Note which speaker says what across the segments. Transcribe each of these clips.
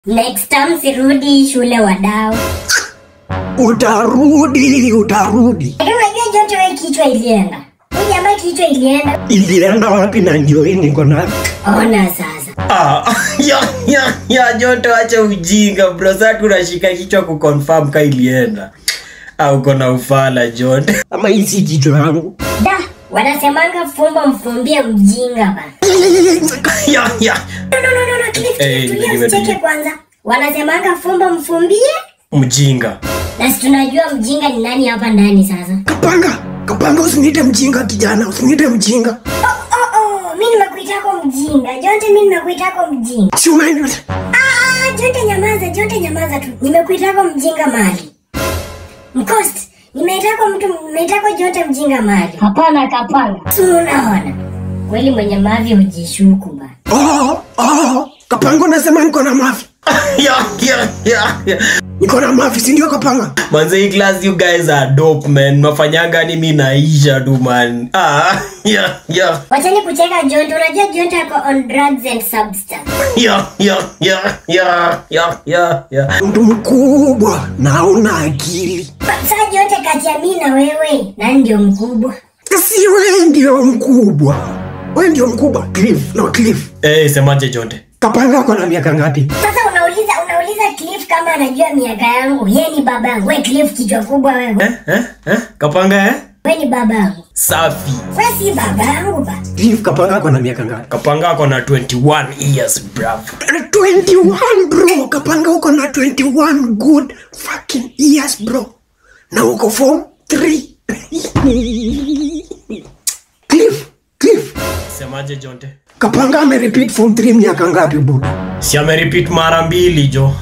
Speaker 1: Next time sirudi shule wadau.
Speaker 2: Utarudi, utarudi.
Speaker 1: Lakini unajua Jonte wewe kichwa ilienda. Huyu jamaa kichwa ilienda.
Speaker 2: Ilienda wapi na ndio hii niko nayo?
Speaker 1: Ona sasa.
Speaker 3: Ah, ya, ya, ya, Joto acha ujinga bro. Sasa tunashika kichwa kuconfirm ka ilienda. Au uko na ufala Joto.
Speaker 2: Ama hii si kichwa yangu.
Speaker 1: Da, wanasemanga fumbo mfumbie mjinga bana.
Speaker 3: Ya, ya.
Speaker 1: No no no no, no Cliff,
Speaker 3: Eh,
Speaker 1: tulia
Speaker 3: nimetulia.
Speaker 1: usicheke kwanza. Wanasemanga fumbo mfumbie
Speaker 3: Mjinga.
Speaker 1: na si tunajua mjinga ni nani hapa ndani sasa.
Speaker 2: Kapanga, kapanga usiniite mjinga kijana, usiniite mjinga.
Speaker 1: Oh oh oh, mimi nimekuitako mjinga. Jonte mimi nimekuitako mjinga.
Speaker 2: Si umeenda.
Speaker 1: Ah, ah, Jonte nyamaza, Jonte nyamaza tu. Nimekuitako mjinga mali. Mkost, nimeitako mtu, nimeitako Jonte mjinga mali. Hapana kapanga. Si unaona? Kweli mwenye mavi hujishuku bana.
Speaker 2: Oh, oh, kapanga unasema niko na mafi.
Speaker 3: Ya, ya, ya, ya.
Speaker 2: Niko na mafi, si ndio kapanga?
Speaker 3: Manze hii class you guys are dope man. Mnafanyanga ni mimi naisha tu man. Ah, ya, ya.
Speaker 1: Wachani kucheka Jonte, unajua Jonte ako on drugs and substance.
Speaker 3: Ya, ya, ya, ya, ya, ya, ya.
Speaker 2: Mtu mkubwa na una akili.
Speaker 1: Sasa Jonte kati ya mimi na wewe, nani ndio mkubwa?
Speaker 2: Si wewe ndio mkubwa. Wewe ndio mkubwa. Cliff, no Cliff.
Speaker 3: Eh, semaje Jonte?
Speaker 2: Kapanga ako na miaka ngapi?
Speaker 1: Sasa unauliza unauliza Cliff kama anajua miaka yangu. Yeye ni babangu. Wewe Cliff kichwa kubwa wewe.
Speaker 3: Eh, eh, eh? Kapanga eh?
Speaker 1: Wewe ni babangu.
Speaker 3: Safi.
Speaker 1: Wewe si babangu ba.
Speaker 2: Cliff, kapanga ako na miaka ngapi?
Speaker 3: Kapanga ako na 21 years bruv.
Speaker 2: 21 bro, kapanga uko na 21 good fucking years bro. Na uko form 3. Cliff, Cliff.
Speaker 3: Semaje Jonte?
Speaker 2: Kapanga ame repeat form 3 miaka ngapi buda?
Speaker 3: Si amerepeat mara mbili jo.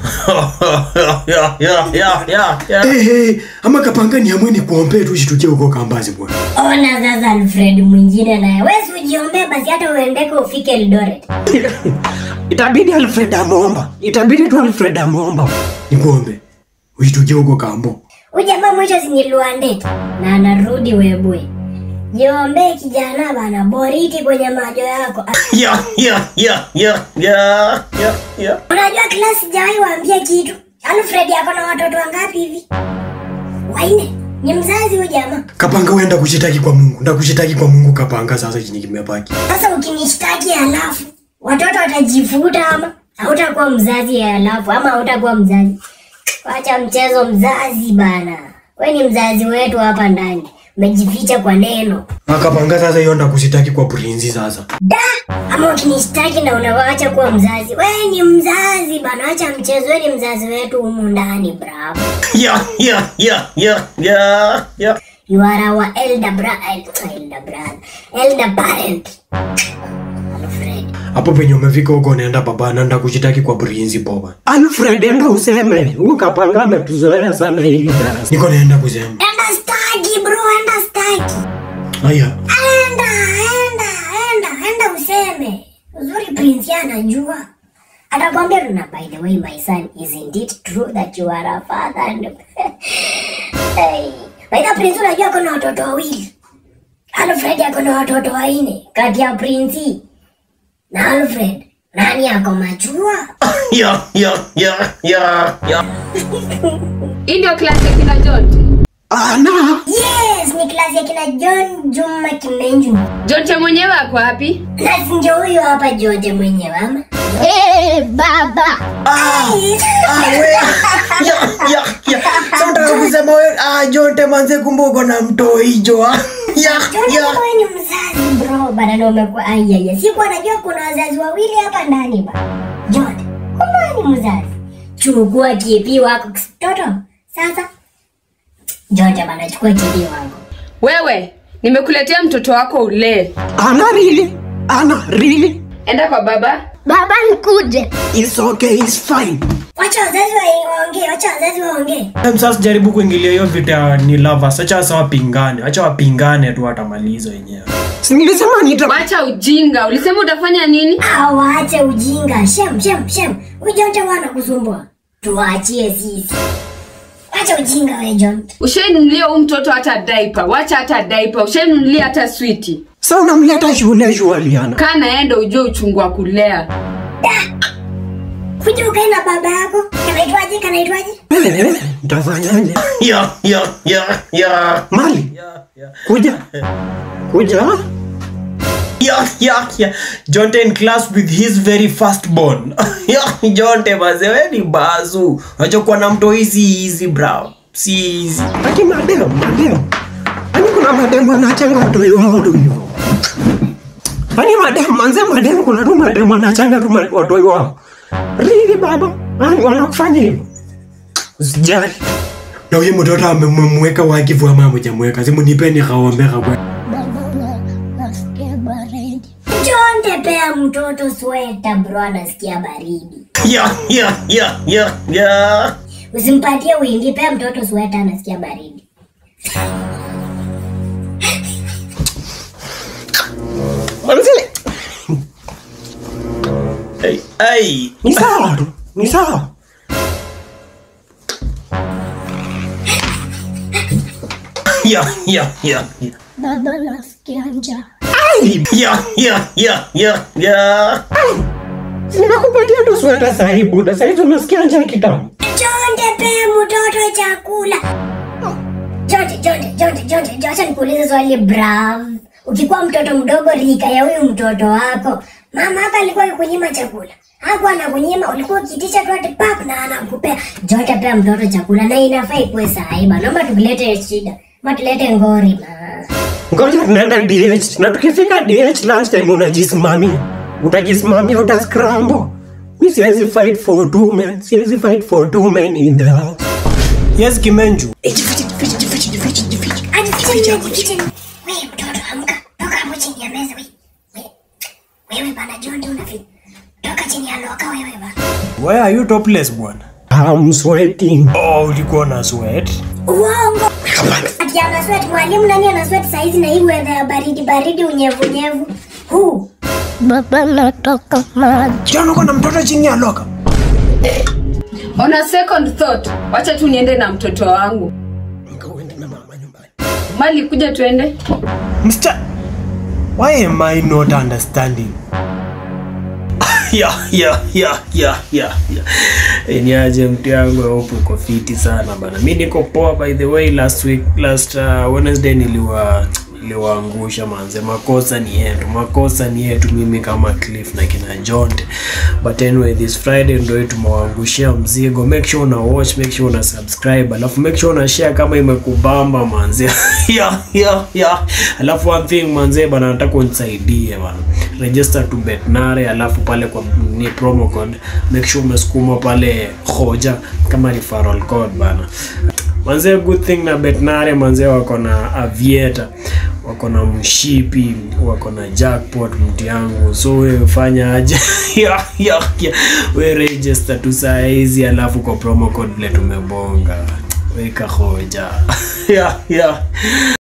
Speaker 3: ya, ya, ya, ya, ya.
Speaker 2: Eh, hey, ama kapanga ni amwe ni kuombea tu shitukie huko kambazi bwana.
Speaker 1: Ona sasa Alfred mwingine naye. Wewe si ujiombee basi hata uendeke ufike Eldoret.
Speaker 2: Itabidi Alfred amuomba. Itabidi tu Alfred amuomba. Nikuombe. Ushitukie huko kambo.
Speaker 1: Huyu jamaa mwisho si ni Luandet na anarudi Webwe. Jiombee kijana bana, boriti kwenye macho yako. Ah,
Speaker 3: Ya, ya, ya, ya, ya, ya, ya.
Speaker 1: Unajua klasi sijawahi waambia kitu. Alfred ako na watoto wangapi hivi? Waine. Ni mzazi huyu jamaa.
Speaker 2: Kapanga uenda kushitaki kwa Mungu. Nda kushitaki kwa Mungu kapanga sasa chini kimebaki.
Speaker 1: Sasa ukinishtaki halafu watoto watajifuta ama hautakuwa mzazi halafu ama hautakuwa mzazi. Wacha mchezo mzazi bana. We ni mzazi wetu hapa ndani. Umejificha kwa neno.
Speaker 2: Akapanga sasa hiyo nda kushitaki kwa Prince sasa.
Speaker 1: Da! Ama ukinishtaki na unawacha kuwa mzazi. We ni mzazi bana. Wacha mchezo. We ni mzazi wetu humu ndani bravo.
Speaker 3: Ya, ya, ya, ya, ya, ya.
Speaker 1: You are our elder brother. Elder brother. Elder parent. Alfred.
Speaker 2: Hapo penye umefika huko unaenda baba nanda kushitaki kwa Prince boba. Alfred enda useme. Huyu kapanga ametuzoea sana hivi. Niko naenda kusema.
Speaker 1: Enda staki bro, enda staki.
Speaker 2: Haya.
Speaker 1: Enda, enda, enda, enda useme. Uzuri Prince yeye anajua. Atakwambia tuna by the way my son isn't it true that you are a father and hey. By the Prince unajua ako na watoto wawili. Alfred ako na watoto wanne. Kati ya Prince na Alfred nani ako majua?
Speaker 3: Ya, ya, ya, ya, ya.
Speaker 4: Hii ndio klasi ya kina Jonte.
Speaker 2: Ana.
Speaker 1: Yes, ni klasi ya kina John Juma Kimenju.
Speaker 4: Jonte mwenyewe ako wapi?
Speaker 1: Na si ndio huyo hapa George mwenyewe ama?
Speaker 3: Ah, we. Ya, ya, ya. Sasa unataka kusema wewe ah Jonte manze kumbe uko na mtoi jo. ah. Ya,
Speaker 1: Jonte
Speaker 3: ya.
Speaker 1: wewe ni mzazi bro, bana na umekuwa ai ai. ai. Sikuwa najua kuna wazazi wawili hapa ndani ba. Jonte, kumbe wewe ni mzazi. Chukua kipi wako mtoto. Sasa Jonte bana chukua kipi wako.
Speaker 4: Wewe, nimekuletea mtoto wako ulee.
Speaker 2: Ana really? Ana really?
Speaker 4: Enda kwa baba.
Speaker 1: Baba nikuje.
Speaker 2: It's okay, it's fine.
Speaker 1: Wacha wazazi wa- waongee, wacha wazazi waongee.
Speaker 3: Em, Sasa jaribu kuingilia hiyo vita ya ni lovers. Acha sasa wapingane. Acha wapingane tu watamaliza wenyewe.
Speaker 2: Si nilisema nita
Speaker 4: Wacha ujinga. Ulisema utafanya nini?
Speaker 1: Awaache ujinga. Shem, shem, shem. Huyu Jonte wana kusumbua. Tuachie sisi. Wacha ujinga wewe Jonte.
Speaker 4: Ushainunulia huyu mtoto hata diaper. Wacha hata diaper. Ushainunulia hata switi.
Speaker 2: Sasa unamleta shule shule Liana.
Speaker 4: Kaa naenda ujue uchungu wa kulea.
Speaker 1: kuja ukae na baba yako kanaitwaje kanaitwaje
Speaker 2: Ntafanyaje?
Speaker 3: ya ya ya ya
Speaker 2: Mali,
Speaker 3: ya ya
Speaker 2: kuja. Kuja.
Speaker 3: yeah, yeah, yeah. Jonte in class with his very first born. yeah, Jonte maze we ni bazu. Unachokuwa na mto hizi hizi bro. Si easy.
Speaker 2: Aki madem, madem. Ani kuna madem wanachanga watu wao hivyo. Ani madem, manze madem kuna tu madem wanachanga tu ma- watu wao. Rili baba, ani wanafanya hivyo. Usijali. Na huyu mtoto amemweka wakivu ama hamjamweka. Simu nipeni kaombeka kwa.
Speaker 1: Jonte pea mtoto sweta bro anasikia baridi
Speaker 3: Yeah, yeah, yeah, yeah, yeah.
Speaker 1: usimpatie wingi pea mtoto sweta anasikia baridi
Speaker 2: Manze,
Speaker 3: Hey, hey.
Speaker 2: ni sawa tu. Ni sawa.
Speaker 3: Yeah, yeah, yeah, yeah.
Speaker 1: baba nasikia njaa
Speaker 2: Ai,
Speaker 3: Yeah, yeah, yeah, yeah, yeah.
Speaker 2: sinakupatia tu sweta sahi buda. Sahi tunasikia njaa kitambo.
Speaker 1: Jonte pea mtoto chakula Jonte, Jonte, Jonte, Jonte, Jonte, acha nikuulize swali brav. Ukikuwa mtoto mdogo rika ya huyu mtoto wako, mama hapa alikuwa akikunyima chakula, hakuwa anakunyima, ulikuwa ukitisha tu ati pap na anakupea. Jonte pea mtoto chakula na inafaa ikuwe saiba. Naomba tukilete shida, ama tulete ngori ma.
Speaker 2: Ngoja tunaenda DH na tukifika DH last time unajisimamia. Utajisimamia uta scramble. Mi siwezi fight for two men. Siwezi fight for two men in the house.
Speaker 3: Yes, Kimenju.
Speaker 1: Ajifiche, ajifiche. Wewe mtoto amka, toka hapo chini ya meza wewe. Wewe, Wewe bana Jonte unafi. Toka chini ya loka wewe bana.
Speaker 3: Why are you topless bwana?
Speaker 2: I'm sweating.
Speaker 3: Oh, ulikuwa na sweat.
Speaker 1: Uongo. Ati ana sweat mwalimu nani ana sweat saizi na hii weather ya baridi baridi unyevu nyevu. Huu.
Speaker 5: Baba natoka maji.
Speaker 3: Jana uko na mtoto chini ya loka.
Speaker 4: on a second thought wacha tu niende na mtoto wangu mali kuja tuende
Speaker 3: Mr. Why am I not understanding? yeah, yeah, yeah, yeah, yeah, yeah. Eh, Ni aje mtu yangu hope uko fiti sana bana. Mi niko poa by the way last week last uh, Wednesday niliwa niliwaangusha manze. Makosa ni yetu, makosa ni yetu mimi kama Cliff na kina Jonte. But anyway this Friday ndio tumewaangushia mzigo. Make sure una watch, make sure una subscribe, alafu make sure una share kama imekubamba manze. yeah, yeah, yeah. Alafu one thing manze bana nataka unisaidie bana. Register to Betnare alafu pale kwa ni promo code make sure umesukuma pale hoja kama referral code bana. Manze good thing na Betnare manze wako na aviator wako na mshipi wako na jackpot mtu yangu so wewe fanya aje yeah, yeah, yeah. we register tu saa hizi alafu kwa promo code vile tumebonga weka hoja yeah, yeah.